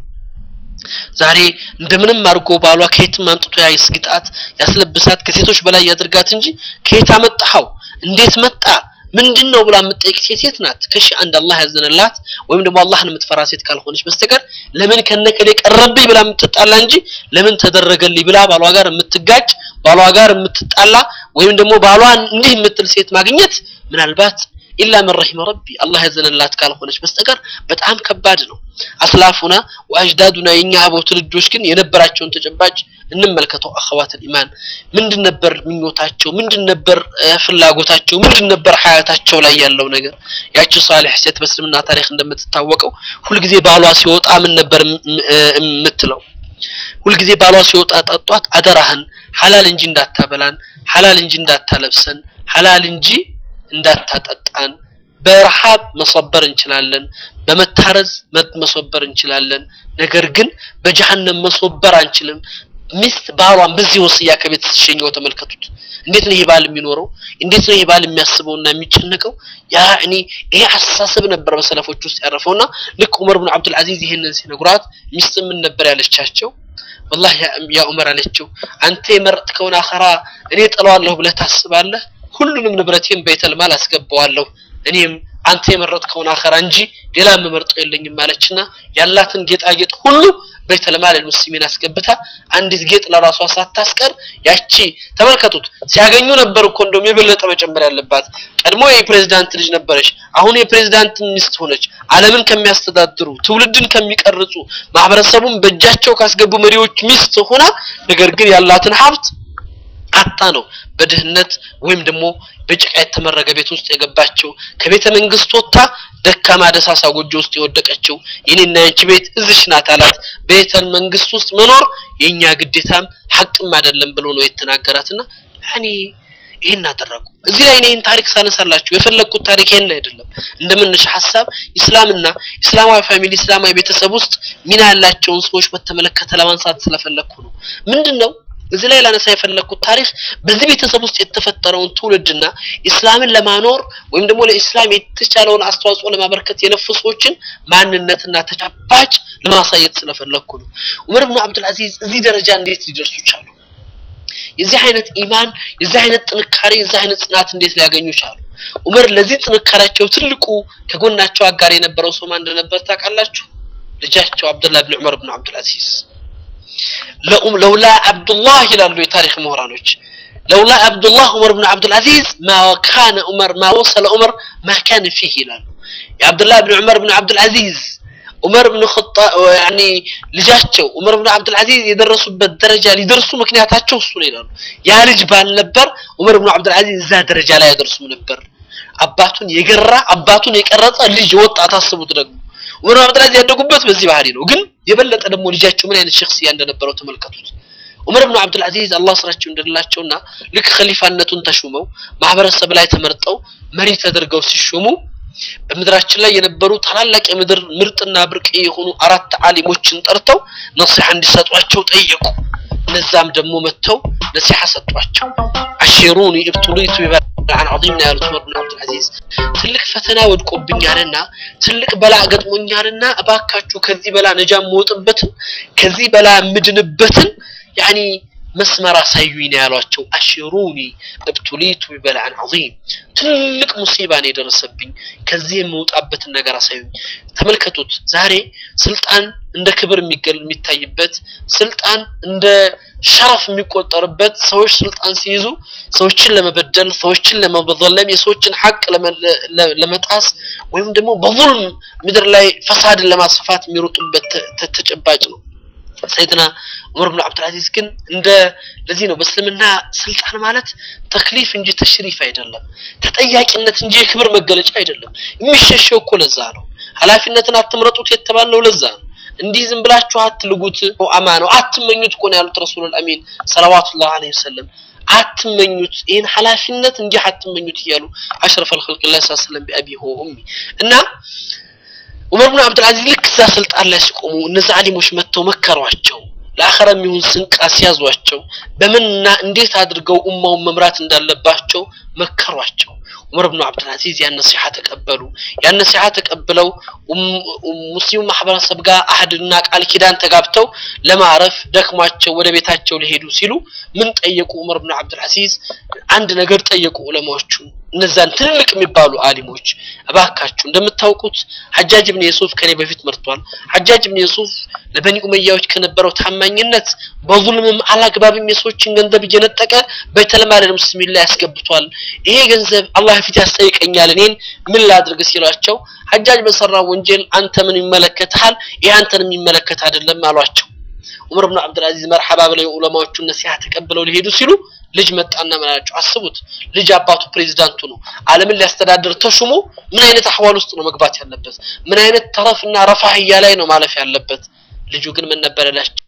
ዛሬ እንደምንም አድርጎ ባሏ ከየትም አምጥቶ ያስግጣት ያስለብሳት ከሴቶች በላይ ያድርጋት እንጂ ከየት አመጣኸው እንዴት መጣ ምንድን ነው ብላ የምትጠይቅ ሴት ሴት ናት ከሺ አንድ አላህ ያዘነላት ወይም ደግሞ አላህን የምትፈራ ሴት ካልሆነች በስተቀር ለምን ከነከሌ ቀረብኝ ብላ የምትጣላ እንጂ ለምን ተደረገልኝ ብላ ባሏ ጋር የምትጋጭ ባሏ ጋር የምትጣላ ወይም ደግሞ ባሏን እንዲህ የምትል ሴት ማግኘት ምናልባት ኢላ መን ረሂመ ረቢ አላህ ያዘነላት ካልሆነች በስተቀር በጣም ከባድ ነው። አስላፉና ወአጅዳዱና የኛ አበው ትውልዶች ግን የነበራቸውን ተጨባጭ እንመልከተው። አኸዋተል ኢማን ምንድን ነበር ምኞታቸው? ምንድን ነበር ፍላጎታቸው? ምንድን ነበር ሀያታቸው ላይ ያለው ነገር? ያቺ ሷሊህ ሴት በእስልምና ታሪክ እንደምትታወቀው ሁልጊዜ ባሏ ሲወጣ ምን ነበር የምትለው? ሁልጊዜ ባሏ ሲወጣ ጠጧት፣ አደራህን ሐላል እንጂ እንዳታበላን፣ ሐላል እንጂ እንዳታለብሰን፣ ሐላል እንጂ እንዳታጠጣን በረሃብ መሰበር እንችላለን፣ በመታረዝ መሰበር እንችላለን። ነገር ግን በጀሃነም መሰበር አንችልም። ሚስት ባሏን በዚህ ወስያ ከቤት ስትሸኘው ተመልከቱት። እንዴት ነው ይሄ ባል የሚኖረው? እንዴት ነው ይሄ ባል የሚያስበውና የሚጨነቀው? ያ እኔ ይሄ አስተሳሰብ ነበር በሰለፎች ውስጥ ያረፈውና ልክ ዑመር ብን አብዱል አዚዝ ይሄንን ሲነግሯት ሚስት ምን ነበር ያለቻቸው? ወላሂ ያ ዑመር አለችው፣ አንተ የመረጥከውን አኸራ እኔ ጥለዋለሁ ብለህ ታስባለህ? ሁሉንም ንብረቴን በይተል ማል አስገባዋለሁ እኔም አንተ የመረጥከውን አኸራ እንጂ ሌላ የምመርጠው የለኝም ማለችና ያላትን ጌጣጌጥ ሁሉ በይተል ማል ሙስሊሚን አስገብታ አንዲት ጌጥ ለራሷ ሳታስቀር ያቺ ተመልከቱት። ሲያገኙ ነበር እኮ እንደውም የበለጠ መጨመር ያለባት። ቀድሞ የፕሬዝዳንት ልጅ ነበረች፣ አሁን የፕሬዝዳንት ሚስት ሆነች። ዓለምን ከሚያስተዳድሩ ትውልድን ከሚቀርጹ ማህበረሰቡን በእጃቸው ካስገቡ መሪዎች ሚስት ሆና ነገር ግን ያላትን ሀብት አጣ ነው በድህነት ወይም ደግሞ በጭቃ የተመረገ ቤት ውስጥ የገባችው ከቤተ መንግስት ወጥታ ደካማ ደሳሳ ጎጆ ውስጥ የወደቀችው የኔና ያንቺ ቤት እዚሽ ናት አላት። ቤተ መንግስት ውስጥ መኖር የኛ ግዴታም ሐቅም አይደለም ብሎ ነው የተናገራትና ያኔ ይሄን አደረጉ። እዚህ ላይ ይህን ታሪክ ሳነሳላችሁ የፈለግኩት ታሪክ ይሄን አይደለም። እንደምንሽ ሀሳብ ኢስላምና ኢስላማዊ ፋሚሊ ኢስላማዊ ቤተሰብ ውስጥ ሚና ያላቸውን ሰዎች በተመለከተ ለማንሳት ስለፈለግኩ ነው። ምንድን ነው እዚህ ላይ ላነሳ የፈለግኩት ታሪክ በዚህ ቤተሰብ ውስጥ የተፈጠረውን ትውልድና ኢስላምን ለማኖር ወይም ደግሞ ለኢስላም የተቻለውን አስተዋጽኦ ለማበርከት የለፉ ሰዎችን ማንነትና ተጨባጭ ለማሳየት ስለፈለግኩ ነው። ዑመር ብኑ አብዱል አዚዝ እዚህ ደረጃ እንዴት ሊደርሱ ቻሉ? የዚህ አይነት ኢማን፣ የዚህ አይነት ጥንካሬ፣ የዚህ አይነት ጽናት እንዴት ሊያገኙ ቻሉ? ዑመር ለዚህ ጥንካሬያቸው ትልቁ ከጎናቸው አጋር የነበረው ሰው ማን እንደነበር ታውቃላችሁ? ልጃቸው አብዱላህ ብን ዑመር ብን አብዱል አዚዝ ለውላ አብዱላህ ይላሉ የታሪክ ምሁራኖች ለውላ አብዱላህ ዑመር ብን አብዱል አዚዝ ማ ካነ ዑመር ማ ወሰለ ዑመር ማ ካነ ፊህ ይላሉ የአብዱላህ ብን ዑመር ብን አብዱል አዚዝ ዑመር ብን ኸጣብ ያኒ ልጃቸው ዑመር ብን አብዱል አዚዝ የደረሱበት ደረጃ ሊደርሱ ምክንያታቸው እሱ ነው ይላሉ ያ ልጅ ባልነበር ዑመር ብን አብዱል አዚዝ እዛ ደረጃ ላይ አይደርሱም ነበር አባቱን የገራ አባቱን የቀረጸ ልጅ ወጣት አስቡት ደግሞ ዑመር ብን አብዱል አዚዝ ያደጉበት በዚህ ባህሪ ነው ግን የበለጠ ደግሞ ልጃቸው ምን አይነት ሸክስያ እንደነበረው ተመልከቱት። ዑመር ብን አብዱል አዚዝ አላህ ስራቸው እንደላቸውና ልክ ኸሊፋነቱን ተሹመው ማህበረሰብ ላይ ተመርጠው መሪ ተደርገው ሲሾሙ በምድራችን ላይ የነበሩ ታላላቅ የምድር ምርጥና ብርቅ የሆኑ አራት ዓሊሞችን ጠርተው ነሲሐ እንዲሰጧቸው ጠየቁ። እነዛም ደግሞ መጥተው ነሲሐ ሰጧቸው። አሽሩኒ ኢብቱሊቱ ቢበላዕን ዐዚም ነው ያሉት ዑመር ብን አብዱል አዚዝ። ትልቅ ፈተና ወድቆብኛልና ትልቅ በላ ገጥሞኛልና እባካችሁ ከዚህ በላ ነጃ የምወጥበትን ከዚህ በላ የምድንበትን ያኒ መስመር አሳዩኝ ነው ያሏቸው። አሽሩኒ እብቱሊቱ ቢበላዕን ዐዚም ትልቅ ሙሲባ ነው የደረሰብኝ፣ ከዚህ የምወጣበትን ነገር አሳዩኝ። ተመልከቱት፣ ዛሬ ስልጣን እንደ ክብር የሚታይበት ስልጣን እንደ ሸረፍ የሚቆጠርበት ሰዎች ስልጣን ሲይዙ ሰዎችን ለመበደል፣ ሰዎችን ለመበዘለም፣ የሰዎችን ሐቅ ለመጣስ ወይም ደግሞ በዙልም ምድር ላይ ፈሳድን ለማስፋፋት የሚሮጡበት ተጨባጭ ነው። ሰይድና ዑመር ብን አብዱል አዚዝ ግን እንደ ለዚህ ነው በእስልምና ስልጣን ማለት ተክሊፍ እንጂ ተሽሪፍ አይደለም፣ ተጠያቂነት እንጂ የክብር መገለጫ አይደለም። የሚሸሸው እኮ ለዛ ነው። ኃላፊነትን አትምረጡት የተባልነው ለዛ ነው። እንዲህ ዝም ብላችሁ አትልጉት አማ ነው አትመኙት እኮ ነው ያሉት ረሱሉል አሚን ሰለዋቱላህ ዐለይሂ ወሰለም አትመኙት ይህን ኃላፊነት እንዲህ አትመኙት እያሉ አሽረፈል ኸልቅላህ ሰለላሁ ዐለይሂ ወሰለም ቢአቢ ሆሚ እና ዑመር ብን አብዱልዓዚዝ ልክ እዛ ስልጣን ላይ ሲቆሙ እነዚህ አሊሞች መጥተው መከሯቸው ለአኸራ የሚሆን ስንቅ አስያዟቸው በምንና እንዴት አድርገው ኡማውን መምራት እንዳለባቸው መከሯቸው ዑመር ብኑ አብዱልዓዚዝ ያን ነሲሐ ተቀበሉ ያን ነሲሐ ተቀብለው ሙስሊሙ ማህበረሰብ ጋር አህድና ቃል ኪዳን ተጋብተው ለማረፍ ደክሟቸው ወደ ቤታቸው ሊሄዱ ሲሉ ምን ጠየቁ ዑመር ብኑ አብዱልዓዚዝ አንድ ነገር ጠየቁ ዑለማዎቹ እነዛን ትልልቅ የሚባሉ አሊሞች እባካችሁ እንደምታውቁት ሐጃጅ ብን የሱፍ ከኔ በፊት መርቷል ሐጃጅ ብን የሱፍ ለበኒ ኡመያዎች ከነበረው ታማኝነት በዙልምም አላግባብም የሰዎችን ገንዘብ እየነጠቀ በተለማደ ሙስሊሚን ላይ ያስገብቷል ይሄ ገንዘብ አላህ ፊት ያስጠይቀኛል እኔን ምን ላድርግ ሲሏቸው ሐጃጅ በሰራው ወንጀል አንተ ምን ይመለከትሃል ይህ አንተን የሚመለከት አይደለም አሏቸው ዑመር ብን አብዱልዓዚዝ መርሐባ ብለው የዑለማዎቹን ነሲሐ ተቀብለው ሊሄዱ ሲሉ ልጅ መጣና መላቸው አስቡት ልጅ አባቱ ፕሬዚዳንቱ ነው አለምን ሊያስተዳድር ተሹሞ ምን አይነት አህዋል ውስጥ ነው መግባት ያለበት ምን አይነት ተረፍና ረፋህያ ላይ ነው ማለፍ ያለበት ልጁ ግን ምን ነበር ያላቸው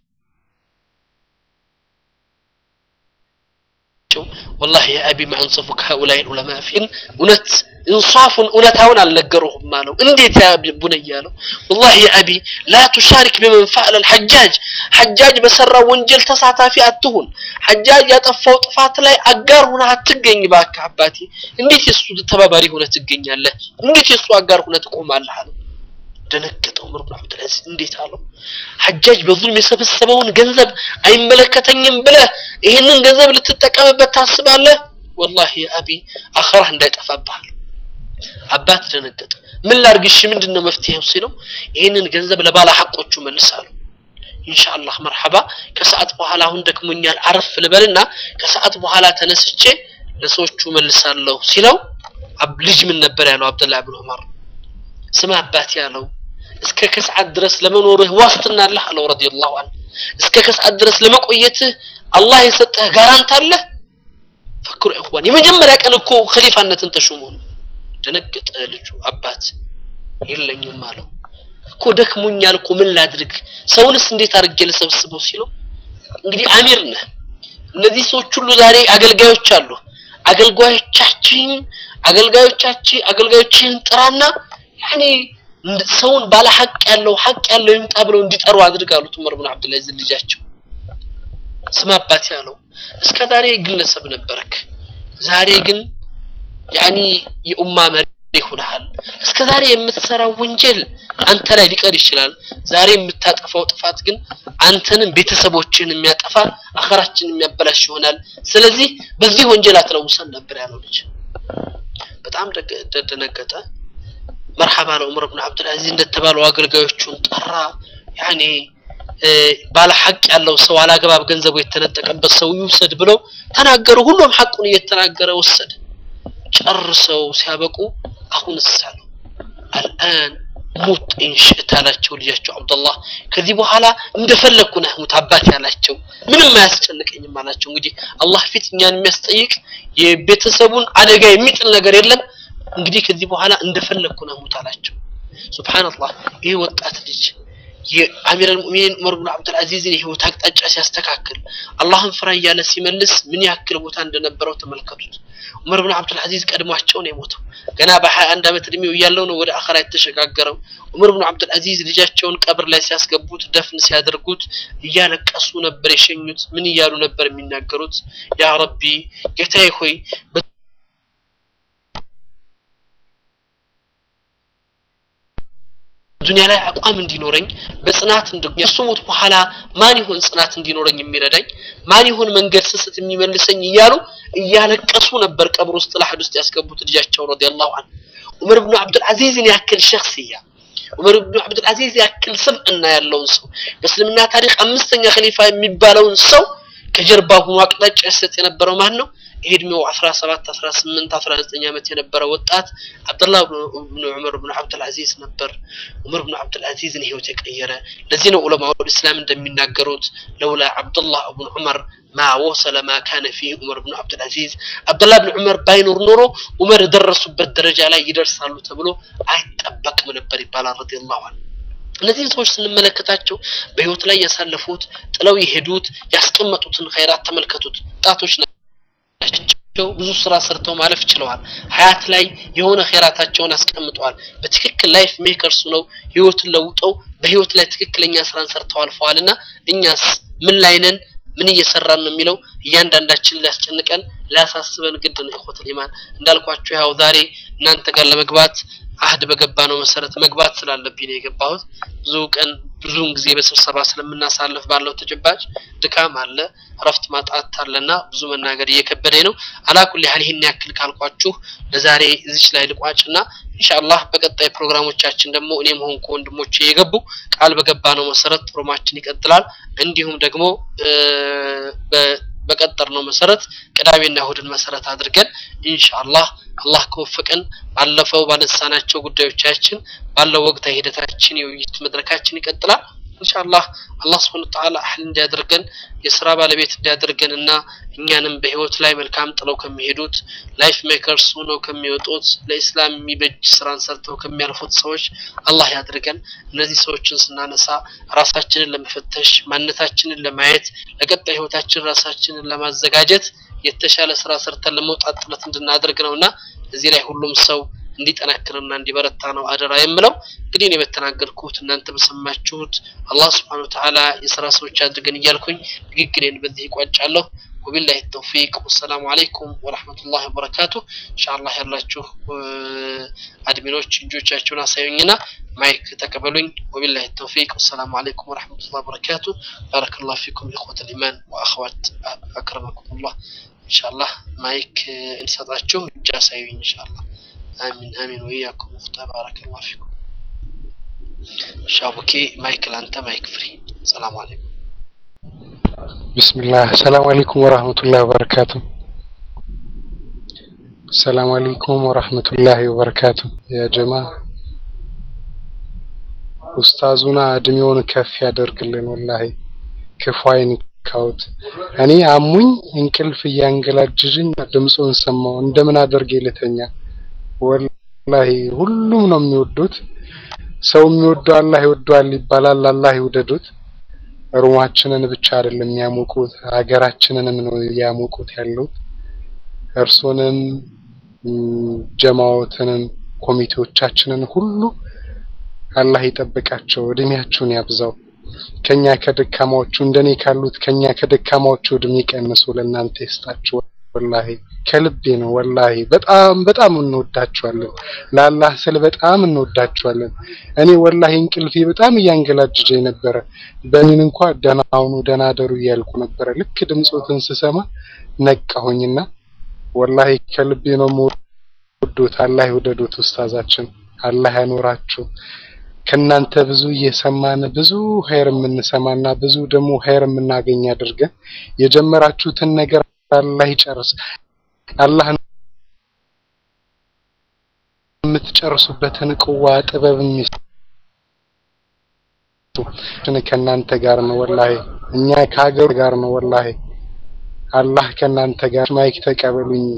والله يا أبي ما أنصفك هؤلاء العلماء فين እውነት እንሷፉን እውነታውን አልነገሩህም አለው እንዴት ያ ቡነያ አለው والله يا أبي لا تشارك بمن فعل الحجاج حجاج በሰራው ወንጀል ተሳታፊ አትሁን ሐጃጅ ያጠፋው ጥፋት ላይ አጋር ሆነ አትገኝ እባክህ አባቴ እንዴት የሱ ተባባሪ ሆነ ትገኛለህ እንዴት የሱ አጋር ሆነ ትቆማለህ አለው ደነገጠው ዑመር ብን አብዱልዓዚዝ እንዴት አለው ሐጃጅ በዙልም የሰበሰበውን ገንዘብ አይመለከተኝም ብለህ ይህንን ገንዘብ ልትጠቀምበት ታስባለህ ወላሂ አቢ አኸራህ እንዳይጠፋብሃል አባት ደነገጠ ምን ላርግሽ ምንድን ነው መፍትሄው ሲለው ይህንን ገንዘብ ለባለ ሐቆቹ መልሳሉ ኢንሻአላህ መርሐባ ከሰዓት በኋላ አሁን ደክሞኛል አረፍ ልበልና ከሰዓት በኋላ ተነስቼ ለሰዎቹ መልሳለሁ ሲለው ልጅ ምን ነበር ያለው አብደላህ ብን ዑመር ስማ አባት ያለው እስከ ከሰዓት ድረስ ለመኖርህ ዋስትና አለህ አለው ረዲየላሁ ዐንሁ እስከ ከሰዓት ድረስ ለመቆየትህ አላህ የሰጠህ ጋራንት አለ ፈክሩ ኢኽዋን የመጀመሪያ ቀን እኮ ኸሊፋነትን ተሾሞ ነው ደነገጠ ልጁ አባት የለኝም አለው እኮ ደክሞኛል እኮ ምን ላድርግ ሰውንስ እንዴት አድርጌ ልሰብስበው ሲለው እንግዲህ አሚር ነህ እነዚህ ሰዎች ሁሉ ዛሬ አገልጋዮች አሉ አገልጋዮቻችን አገልጋዮቻችን አገልጋዮችን ጥራና ያኔ ሰውን ባለ ሐቅ ያለው ሐቅ ያለው ይምጣ ብለው እንዲጠሩ አድርጋሉት ዑመር ብን አብዱልዓዚዝ ልጃቸው ስማ አባት ያለው እስከ ዛሬ ግለሰብ ነበርክ ዛሬ ግን ያኒ የኡማ መሪ ሆነሃል እስከ ዛሬ የምትሰራው ወንጀል አንተ ላይ ሊቀር ይችላል ዛሬ የምታጠፋው ጥፋት ግን አንተንም ቤተሰቦችን የሚያጠፋ አኸራችን የሚያበላሽ ይሆናል ስለዚህ በዚህ ወንጀል አትለውሰን ነበር ያለው ልጅ በጣም ደነገጠ መርሐባ ለዑመር ብን አብዱልዓዚዝ እንደተባለው አገልጋዮቹን ጠራ ያኔ ባለ ሐቅ ያለው ሰው አላግባብ ገንዘቡ የተነጠቀበት ሰው ይውሰድ ብለው ተናገሩ ሁሉም ሐቁን እየተናገረ ወሰደ ጨርሰው ሲያበቁ አሁን ሳለው አልአን ሙት ኢንሽእት አላቸው ልጃቸው አብዱላህ ከዚህ በኋላ እንደፈለግኩ ነህ ሙት አባት ያላቸው ምንም አያስጨንቀኝም አላቸው እንግዲህ አላህ ፊት እኛን የሚያስጠይቅ የቤተሰቡን አደጋ የሚጥል ነገር የለም እንግዲህ ከዚህ በኋላ እንደፈለግኩ ነህ ሙት አላቸው ሱብሃንአላህ ይህ ወጣት ልጅ የአሚር አልሙእሚኒን ዑመር ብን አብዱልዓዚዝን የህይወት አቅጣጫ ሲያስተካክል አላህን ፍራ እያለ ሲመልስ ምን ያክል ቦታ እንደነበረው ተመልከቱት ዑመር ብን አብዱልዓዚዝ ቀድሟቸው ነው የሞተው ገና በሀያ አንድ ዓመት እድሜው እያለው ነው ወደ አኸራ የተሸጋገረው ዑመር ብን አብዱልዓዚዝ ልጃቸውን ቀብር ላይ ሲያስገቡት ደፍን ሲያደርጉት እያለቀሱ ነበር የሸኙት ምን እያሉ ነበር የሚናገሩት ያ ረቢ ጌታዬ ሆይ ዱንያ ላይ አቋም እንዲኖረኝ በጽናት እሱ ሞት በኋላ ማን ይሆን ጽናት እንዲኖረኝ የሚረዳኝ ማን ይሆን መንገድ ስስት የሚመልሰኝ እያሉ እያለቀሱ ነበር ቀብር ውስጥ ለሐድ ውስጥ ያስገቡት ልጃቸው ረዲየላሁ ዐንሁ ዑመር ብኑ አብዱልዓዚዝን ያክል ሸክስያ ዑመር ብኑ አብዱልዓዚዝ ያክል ስብዕና ያለውን ሰው በእስልምና ታሪክ አምስተኛ ኸሊፋ የሚባለውን ሰው ከጀርባ ሆኖ አቅጣጫ ይሰጥ የነበረው ማን ነው እድሜው 17 18 19 ዓመት የነበረ ወጣት አብዱላህ ብኑ ዑመር ብኑ አብዱልዓዚዝ ነበር ዑመር ብኑ አብዱልዓዚዝን ህይወት የቀየረ ለዚህ ነው ዑለማው እስላም እንደሚናገሩት ለውላ አብዱላህ ብኑ ዑመር ማ ወሰለ ማ ካነ ፊህ ዑመር ብኑ አብዱልዓዚዝ አብዱላህ ብኑ ዑመር ባይኖር ኖሮ ዑመር የደረሱበት ደረጃ ላይ ይደርሳሉ ተብሎ አይጠበቅም ነበር ይባላል ረዲየላሁ ዐንሁ እነዚህን ሰዎች ስንመለከታቸው በህይወት ላይ ያሳለፉት ጥለው የሄዱት ያስቀመጡትን ኸይራት ተመልከቱት ጣቶች ናቸው ብዙ ስራ ሰርተው ማለፍ ችለዋል ሀያት ላይ የሆነ ኸይራታቸውን አስቀምጠዋል በትክክል ላይፍ ሜከርስ ነው ህይወትን ለውጠው በህይወት ላይ ትክክለኛ ስራን ሰርተው አልፈዋል እና እኛስ ምን ላይ ነን ምን እየሰራን ነው የሚለው እያንዳንዳችን ሊያስጨንቀን ሊያሳስበን ግድ ነው ኢኹወተል ኢማን እንዳልኳችሁ ያው ዛሬ እናንተ ጋር ለመግባት አህድ በገባ ነው መሰረት መግባት ስላለብኝ ነው የገባሁት ብዙ ቀን ብዙውን ጊዜ በስብሰባ ስለምናሳልፍ ባለው ተጨባጭ ድካም አለ እረፍት ማጣት አለና ብዙ መናገር እየከበደኝ ነው አላኩል ያህል ይህን ያክል ካልኳችሁ ለዛሬ እዚች ላይ ልቋጭና ኢንሻአላህ በቀጣይ ፕሮግራሞቻችን ደግሞ እኔም ሆንኩ ወንድሞቼ የገቡ ቃል በገባ ነው መሰረት ፕሮግራማችን ይቀጥላል እንዲሁም ደግሞ በቀጠር ነው መሰረት ቅዳሜና እሁድን መሰረት አድርገን ኢንሻአላህ አላህ ከወፈቀን ባለፈው ባነሳናቸው ጉዳዮቻችን ባለው ወቅታዊ ሂደታችን የውይይት መድረካችን ይቀጥላል ኢንሻአላህ አላህ Subhanahu Ta'ala አህል እንዲያደርገን የስራ ባለቤት እንዲያደርገን እና እኛንም በህይወት ላይ መልካም ጥለው ከሚሄዱት ላይፍ ሜከርስ ሆነው ከሚወጡት ለኢስላም የሚበጅ ስራን ሰርተው ከሚያልፉት ሰዎች አላህ ያድርገን እነዚህ ሰዎችን ስናነሳ ራሳችንን ለመፈተሽ ማንነታችንን ለማየት ለቀጣይ ህይወታችን ራሳችንን ለማዘጋጀት የተሻለ ስራ ሰርተን ለመውጣት ጥረት እንድናደርግ ነውና እዚህ ላይ ሁሉም ሰው እንዲጠነክርና እንዲበረታ ነው አደራ የምለው እንግዲህ እኔ በተናገርኩት እናንተ በሰማችሁት አላህ Subhanahu Ta'ala የስራ ሰዎች አድርገን እያልኩኝ ንግግሬን በዚህ ይቋጫለሁ وبالله التوفيق والسلام عليكم ورحمة الله وبركاته إن شاء الله ያላችሁ አድሚኖች እጆቻችሁን አሳዩኝና ማይክ ተቀበሉኝ وبالله التوفيق والسلام عليكم ورحمة الله وبركاته بارك الله فيكم إخوة الإيمان وأخوات أكرمكم الله إن شاء الله مايك እንሰጣችሁ እጅ አሳዩኝ إن شاء الله آمين آمين وإياكم مختار بارك الله فيكم شابكي مايك لانتا مايك فري السلام عليكم بسم الله السلام عليكم ورحمة الله وبركاته السلام عليكم ورحمة الله وبركاته يا جماعة ኡስታዙና እድሜውን ከፍ ያደርግልን ወላሂ ክፉ አይንካውት እኔ አሙኝ እንቅልፍ እያንገላጅጅኝ ድምፁን ሰማው እንደምን አደርጌ ልተኛ ወላሂ ሁሉም ነው የሚወዱት ሰው የሚወደው አላህ ይወደዋል ይባላል አላህ ይውደዱት ሩማችንን ብቻ አይደለም የሚያሞቁት ሀገራችንንም ነው ያሞቁት ያሉት እርሱንም ጀማዎትንም ኮሚቴዎቻችንን ሁሉ አላህ ይጠብቃቸው እድሜያችሁን ያብዛው ከኛ ከደካማዎቹ እንደኔ ካሉት ከኛ ከደካማዎቹ እድሜ ቀንሶ ለእናንተ ይስጣችሁ ወላሂ ከልቤ ነው ወላሂ በጣም በጣም እንወዳችኋለን ለአላህ ስል በጣም እንወዳችኋለን እኔ ወላሂ እንቅልፌ በጣም እያንገላጅጀኝ ነበረ በእኔን እንኳ ደህና ሁኑ ደህና አደሩ እያልኩ ነበረ ልክ ድምፆትን ስሰማ ነቃሁኝና ወላሂ ከልቤ ነው የምወዱት አላህ ይውደዱት ኡስታዛችን አላህ ያኖራችሁ ከናንተ ብዙ እየሰማን ብዙ ኸይር የምንሰማና ብዙ ደግሞ ኸይር የምናገኝ አድርገን የጀመራችሁትን ነገር አላህ ይጨርስ አላህ የምትጨርሱበትን ቅዋ ጥበብ የሚስጡ ከናንተ ጋር ነው ወላሂ እኛ ከሀገሩ ጋር ነው ወላሂ አላህ ከናንተ ጋር ማይክ ተቀበሉኝ